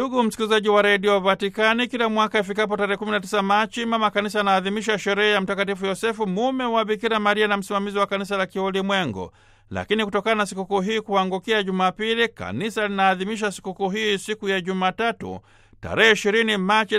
Ndugu msikilizaji wa redio Vatikani, kila mwaka ifikapo tarehe 19 Machi, mama kanisa anaadhimisha sherehe ya Mtakatifu Yosefu, mume wa Bikira Maria na msimamizi wa kanisa la kiulimwengu. Lakini kutokana na sikukuu hii kuangukia Jumapili, kanisa linaadhimisha sikukuu hii siku ya Jumatatu tarehe 20 Machi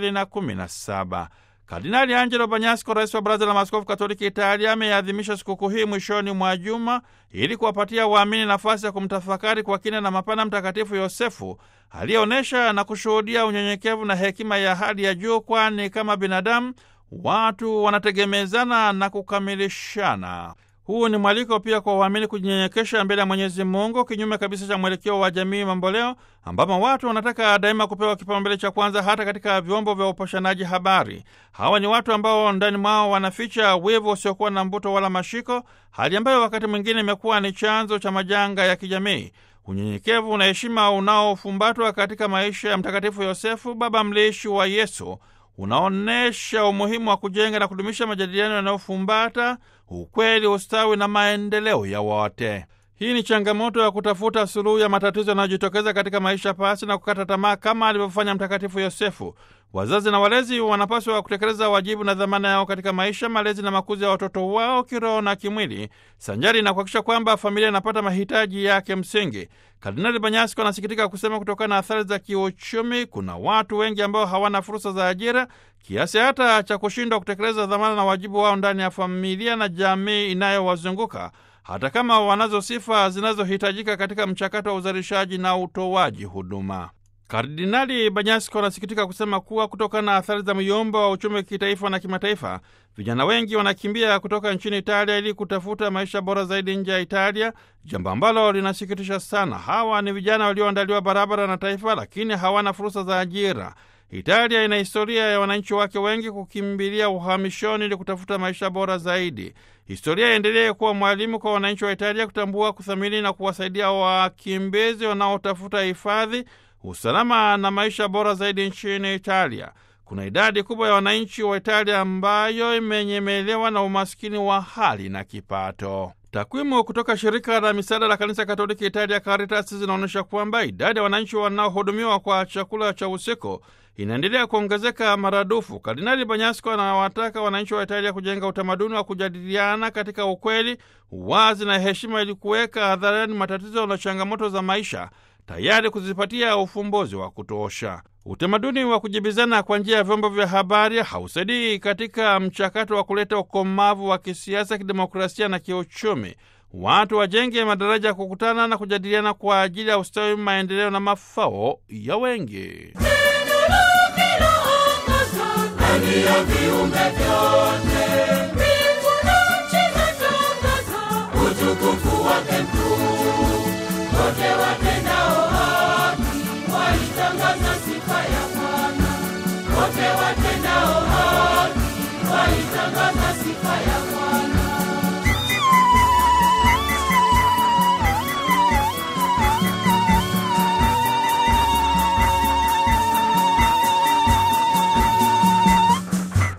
2017. Kardinali Angelo Banyasco, rais wa Baraza la Maaskofu Katoliki Italia, ameadhimisha sikukuu hii mwishoni mwa juma ili kuwapatia waamini nafasi ya kumtafakari kwa kina na mapana Mtakatifu Yosefu aliyeonyesha na kushuhudia unyenyekevu na hekima ya hali ya juu, kwani kama binadamu watu wanategemezana na kukamilishana. Huu ni mwaliko pia kwa waamini kujinyenyekesha mbele ya Mwenyezi Mungu, kinyume kabisa cha mwelekeo wa jamii mamboleo, ambapo watu wanataka daima kupewa kipaumbele cha kwanza hata katika vyombo vya upashanaji habari. Hawa ni watu ambao ndani mwao wanaficha wivu usiokuwa na mbuto wala mashiko, hali ambayo wakati mwingine imekuwa ni chanzo cha majanga ya kijamii. Unyenyekevu na heshima unaofumbatwa katika maisha ya Mtakatifu Yosefu, baba mlishi wa Yesu, unaonyesha umuhimu wa kujenga na kudumisha majadiliano yanayofumbata ukweli, ustawi na maendeleo ya wote. Hii ni changamoto ya kutafuta suluhu ya matatizo yanayojitokeza katika maisha pasi na kukata tamaa, kama alivyofanya Mtakatifu Yosefu. Wazazi na walezi wanapaswa kutekeleza wajibu na dhamana yao katika maisha, malezi na makuzi ya watoto wao kiroho na kimwili, sanjari na kuhakikisha kwamba familia inapata mahitaji yake msingi. Kardinali Banyasko anasikitika kusema kutokana na athari za kiuchumi, kuna watu wengi ambao hawana fursa za ajira kiasi hata cha kushindwa kutekeleza dhamana na wajibu wao ndani ya familia na jamii inayowazunguka hata kama wanazo sifa zinazohitajika katika mchakato wa uzalishaji na utoaji huduma. Kardinali Banyasko anasikitika kusema kuwa kutokana na athari za myombo wa uchumi kitaifa na kimataifa, vijana wengi wanakimbia kutoka nchini Italia ili kutafuta maisha bora zaidi nje ya Italia, jambo ambalo linasikitisha sana. Hawa ni vijana walioandaliwa barabara na taifa, lakini hawana fursa za ajira. Italia ina historia ya wananchi wake wengi kukimbilia uhamishoni ili kutafuta maisha bora zaidi. Historia iendelee kuwa mwalimu kwa wananchi wa Italia kutambua, kuthamini na kuwasaidia wakimbizi wanaotafuta hifadhi, usalama na maisha bora zaidi nchini Italia. Kuna idadi kubwa ya wananchi wa Italia ambayo imenyemelewa na umaskini wa hali na kipato. Takwimu kutoka shirika la misaada la kanisa Katoliki Italia, Caritas, zinaonyesha kwamba idadi ya wananchi wanaohudumiwa kwa chakula cha usiku inaendelea kuongezeka maradufu. Kardinali Banyasko anawataka wananchi wa Italia kujenga utamaduni wa kujadiliana katika ukweli, uwazi na heshima, ili kuweka hadharani matatizo na changamoto za maisha, tayari kuzipatia ufumbuzi wa kutosha. Utamaduni wa kujibizana kwa njia ya vyombo vya habari hausaidii katika mchakato wa kuleta ukomavu wa kisiasa, kidemokrasia na kiuchumi. Watu wajenge madaraja ya kukutana na kujadiliana kwa ajili ya ustawi, maendeleo na mafao ya wengi. Ndani ya viumbe vyote, mbingu na nchi zatangaza utukufu wake mkuu. Wote watendao haki waitangaza sifa ya Bwana. Wote watendao haki waitangaza sifa ya